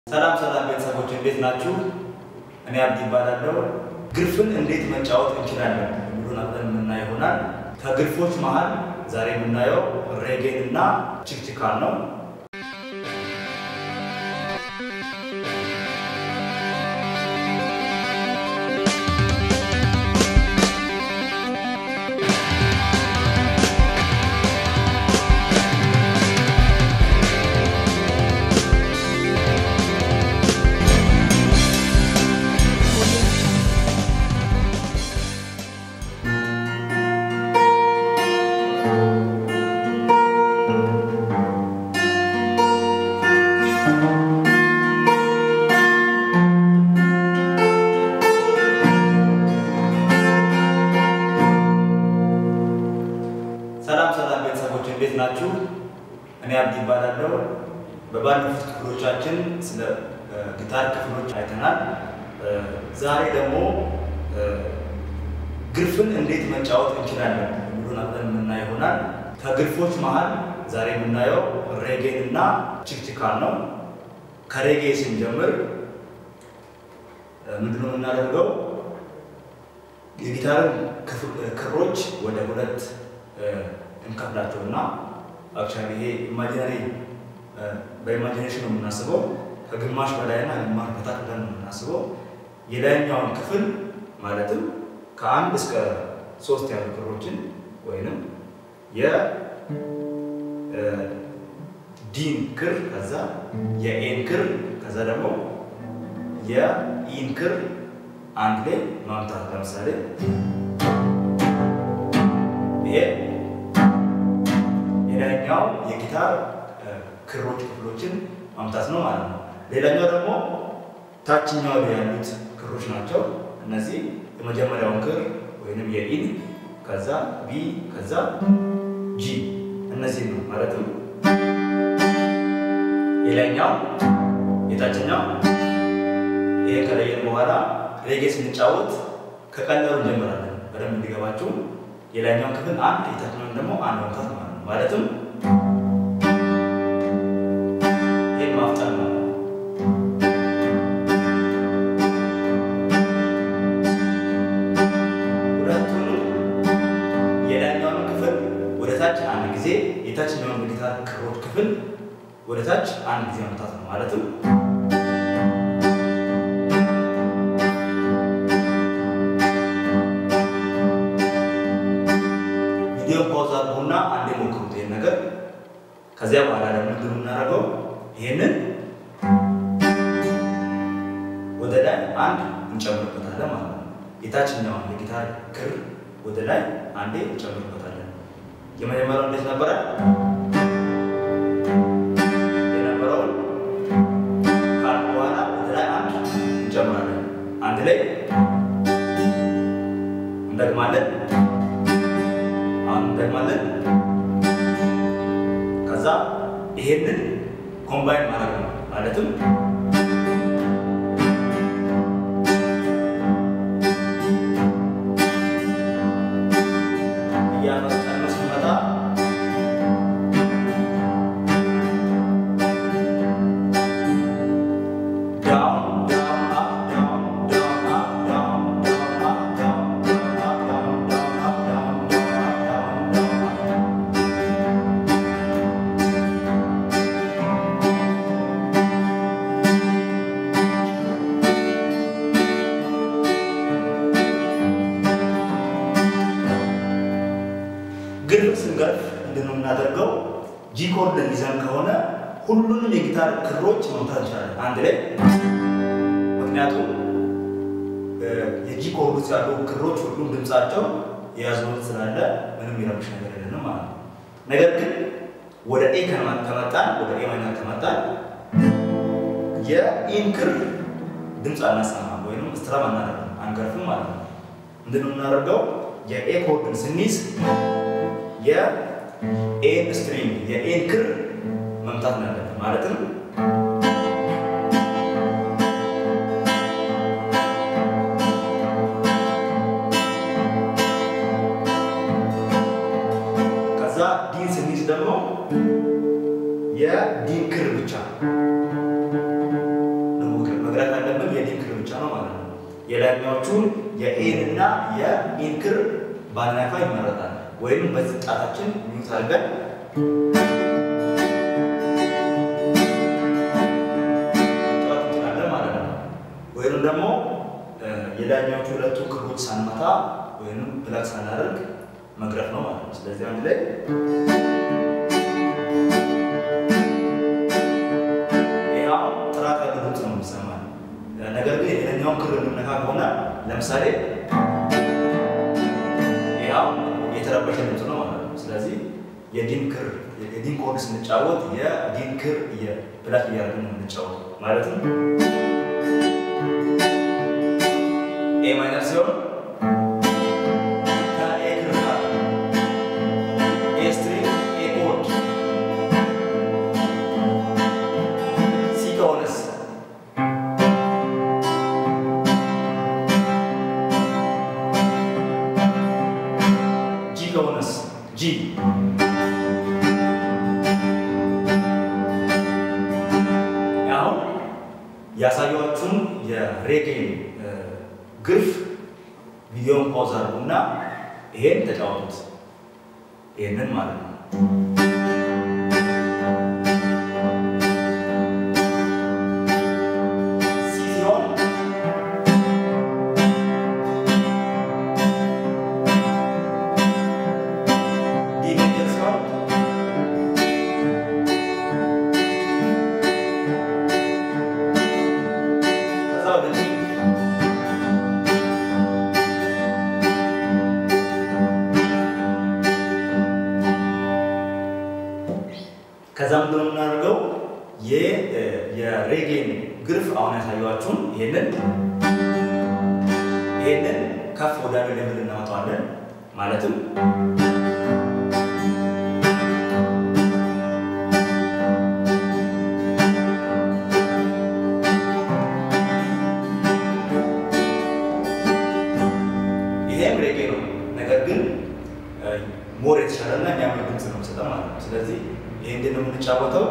ሰላም ሰላም ቤተሰቦች እንዴት ናችሁ? እኔ አብዲ ይባላለሁ። ግርፍን እንዴት መጫወት እንችላለን የሚሉን አብረን የምናየው ይሆናል። ከግርፎች መሀል ዛሬ የምናየው ሬጌን እና ችክችካን ነው። ሰላም ሰላም ቤተሰቦች እንዴት ናችሁ? እኔ አብዲ ይባላለሁ። በባለፉት ክፍሎቻችን ስለ ጊታር ክፍሎች አይተናል። ዛሬ ደግሞ ግርፍን እንዴት መጫወት እንችላለን የሚሉን አብረን የምናየው ይሆናል። ከግርፎች መሀል ዛሬ የምናየው ሬጌን እና ችክችካን ነው። ከሬጌ ስንጀምር ምንድነው የምናደርገው? የጊታርን ክሮች ወደ ሁለት እንከፍላቸው እና አክቹዋሊ ይሄ ኢማጂነሪ በኢማጂኔሽን ነው የምናስበው። ከግማሽ በላይና ግማሽ በታች ብለን ነው የምናስበው። የላይኛውን ክፍል ማለትም ከአንድ እስከ ሶስት ያሉ ክሮችን ወይንም የዲን ክር ከዛ የኤን ክር ከዛ ደግሞ የኢን ክር አንድ ላይ ማምታት ለምሳሌ ይሄ የላይኛው የጊታር ክሮች ክፍሎችን ማምታት ነው ማለት ነው። ሌላኛው ደግሞ ታችኛው ላይ ያሉት ክሮች ናቸው። እነዚህ የመጀመሪያውን ክር ወይንም የኢን ከዛ ቢ ከዛ ጂ እነዚህ ነው ማለትም የላይኛው የታችኛው ይሄ ከለየን በኋላ ሬጌ ስንጫወት ከቀላሉ እንጀምራለን። በደንብ እንዲገባችሁ የላይኛውን ክፍል አንድ የታችኛውን ደግሞ አንድ መምታት ማለት ነው። ማለትም ይህን ማፍጠን ነው። ሁለቱንም የላይኛውን ክፍል ወደ ታች አንድ ጊዜ፣ የታችኛውን ጊታር ክሮች ክፍል ወደ ታች አንድ ጊዜ መምታት ነው። ማለትም ቪዲዮ ፓውዝ አድርጉና አንዴ ሞክሩት ይሄን ነገር። ከዚያ በኋላ ደግሞ ምንድን የምናደርገው ይሄንን ወደ ላይ አንድ እንጨምርበታለን ማለት ነው። የታችኛውን የጊታር ክር ወደ ላይ አንዴ እንጨምርበታለን። የመጀመሪያው እንዴት ነበረ? የነበረውን ካልኩ በኋላ ወደ ላይ አንድ እንጨምራለን። አንድ ላይ እንደግማለን። አሁን እንደግማለን። ከዛ ይሄንን ኮምባይን ማድረግ ነው ማለትም እያመጣን ስንመጣ ዳውን ዳውን አፕ ዳውን ዳውን አፕ ዳውን ዳውን አፕ ዳውን ዳውን አፕ ዳውን ዳውን አፕ ዳውን ዳውን አፕ ዳውን ዳውን አፕ ግርፍ ስንገርፍ ምንድን ነው የምናደርገው? ጂ ኮርድ ይዘን ከሆነ ሁሉንም የጊታር ክሮች መምታት እንችላለን አንድ ላይ። ምክንያቱም የጂ ኮርድ ውስጥ ያሉ ክሮች ሁሉም ድምፃቸው የያዝነውን ስላለ ምንም የሚረብሽ ነገር የለንም ማለት ነው። ነገር ግን ወደ ኤ ከመጣን ወደ ኤ ማይነር ከመጣን የኢን ክር ድምፅ አናሰማም ወይም ስትራም አናደርግም አንገርፍም ማለት ነው። ምንድን ነው የምናደርገው? የኤ ኮርድን ስንይዝ የኤን ስትሪንግ የኤን ክር መምታት ነው ያለብን። ማለትም ከዛ ዲን ስንይዝ ደግሞ የዲን ክር ብቻ የላይኛዎቹን የኤን እና የኢን ክር ባናካ ይመረጣል። ወይም በዚህ ጣታችን ሚዩት አድርገን መጫወት እንችላለን ማለት ነው። ወይም ደግሞ የላይኛዎቹ ሁለቱ ክሮች ሳንመታ ወይም ፕላግ ሳናደርግ መቅረፍ ነው ማለት ነው። ስለዚህ አንድ ላይ ያው ጥራት ያለው ድምፅ ነው የሚሰማል። ነገር ግን የላይኛውን ክር የምነካ ከሆነ ለምሳሌ ያው የተረበሸ ድምፅ ነው ማለት ነው። ስለዚህ የዲን ክር የዲን ኮርድ ስንጫወት የዲን ክር የፕላግ እያደረግን ነው የምንጫወት ማለትም ኤ ማይነር ሲሆን ከኤ ክር ጋር ኤ ስትሪንግ ኤ ኮርድ ሲ ከሆነስ ጂ ከሆነስ ጂ አሁን ያሳያችሁን የሬጌን ግርፍ ቪዲዮን ፓውዝ አድርጉና ይሄን ተጫወቱት። ይሄንን ማለት ነው። ሲ ሲሆን ዲ ሜጀር ሲሆን ከዛ ወደ ዲ ከዛ ምንድን ነው የምናደርገው? የሬጌን ግርፍ አሁን ያሳየኋችሁን ይሄንን ይሄንን ከፍ ወዳለ ሌቭል እናወጣዋለን። ማለትም ይሄም ሬጌ ነው፣ ነገር ግን ሞር የተሻለና የሚያምር ድምፅ ነው የሚሰጠው ማለት ነው። ስለዚህ ይሄ እንዴት ነው የምንጫወተው?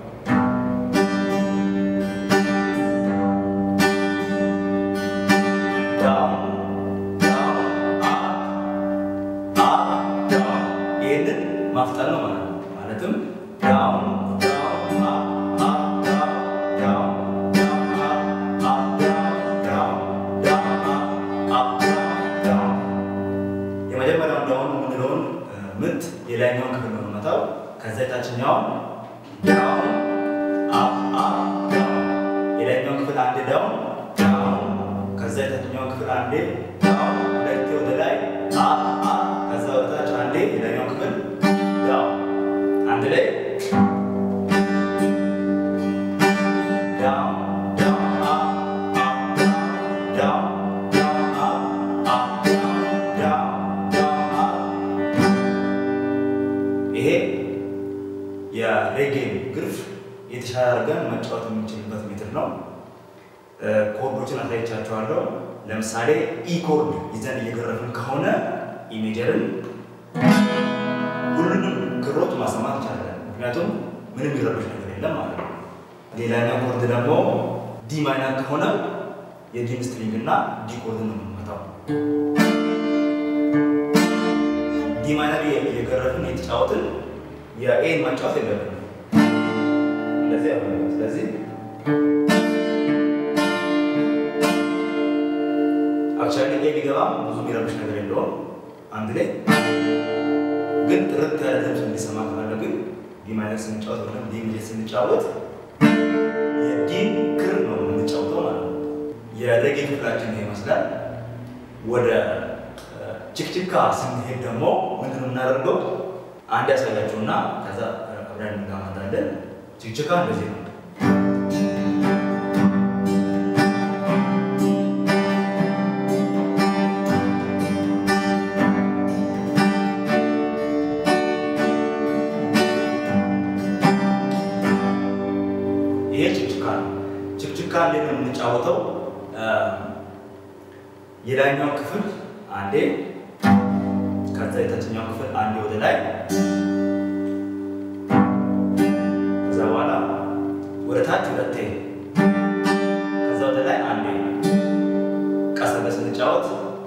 ይህንን ማፍጠን ነው ማለት ነው። ማለትም ዳውን ዳውን አፕ አፕ ዳውን ዳውን ዳውን አፕ ዳውን ዳውን አፕ ዳውን የመጀመሪያውን ዳውን የምንለውን ምት የላይኛውን ክፍል ነው የምንመታው። ከዛ የታችኛውን ዳውን አፕ አፕ ዳውን የላይኛውን ክፍል አንዴ ዳውን ዳውን ከዛ የታችኛውን ክፍል አንዴ ዳውን ሁለቴ ወደ ላይ አፕ አፕ ከዛ ወደ ታች አንዴ የላይኛውን ክፍል ዳውን አንድ ላይ ዳውን ዳውን አፕ አፕ ዳውን ዳውን አፕ አፕ ዳውን ዳውን አፕ ይሄ የሬጌን ግርፍ የተሻለ አድርገን መጫወት የምንችልበት ሜትር ነው። ኮርዶችን አሳይቻቸዋለሁ። ለምሳሌ ኢ ኮርድ ይዘን እየገረፍን ከሆነ ኢ ሜጀርን ሁሉንም ክሮች ማሰማት ይቻላል። ምክንያቱም ምንም የሚረብሽ ነገር የለም ማለት ነው። ሌላኛው ኮርድ ደግሞ ዲ ማይነር ከሆነ የዲን ስትሪንግ እና ዲ ኮርድ ነው የምንመታው። ዲ ማይነር እየገረፍን የተጫወትን የኤን መጫወት የለብንም። እንደዚህ ያለ ስለዚህ አክቹዋሊ ኤ ቢገባም ብዙ የሚረብሽ ነገር የለውም። አንድ ላይ ግን ጥርት ያለ ድምፅ እንዲሰማ ከፈለግን ዲ ማይነር ስንጫወት ወይም ዲ ሜጀር ስንጫወት የዲን ክር ነው የምንጫወተው ማለት ነው። የሬጌ ክፍላችን ይሄ ይመስላል። ወደ ችክችካ ስንሄድ ደግሞ ምንድን ነው የምናደርገው? አንድ ያሳያችሁና ከዛ አብረን እንጋመጣለን። ችክችካ እንደዚህ ነው። ይሄ ችክችካ ነው። ችክችካ እንዴት ነው የምንጫወተው? የላይኛው ክፍል አንዴ ከዛ የታችኛው ክፍል አንዴ ወደ ላይ ከዛ በኋላ ወደ ታች ሁለቴ ከዛ ወደ ላይ አንዴ ቀስ መሳሪያ ስንጫወት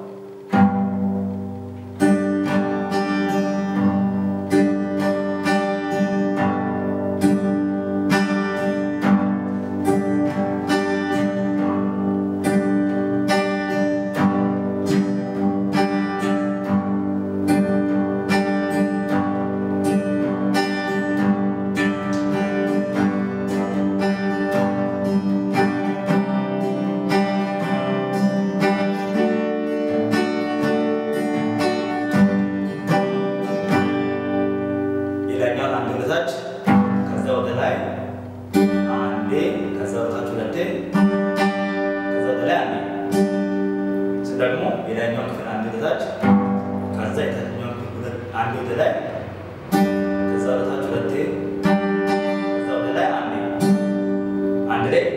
ሌላኛውን አንድ ወደታች ከዛ ወደ ላይ አንዴ ከዛ ወደታች ሁለቴ ከዛ ወደ ላይ አንዴ እሱ ደግሞ ሌላኛውን ክፍል አንድ ወደታች ከዛ የታችኛውን ክፍል ሁለት አንዴ ወደ ላይ ከዛ ወደታች ሁለቴ ከዛ ወደ ላይ አንዴ አንድ ላይ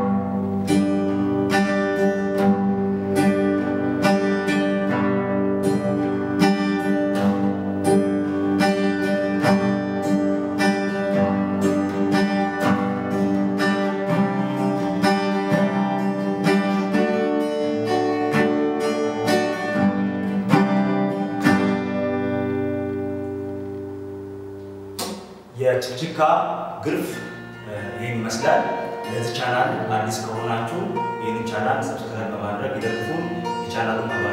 የችክችካ ግርፍ ይህን ይመስላል። ለዚህ ቻናል አዲስ ከሆናችሁ ይህንን ቻናል ሰብስክራይብ በማድረግ ይደግፉን። የቻናሉን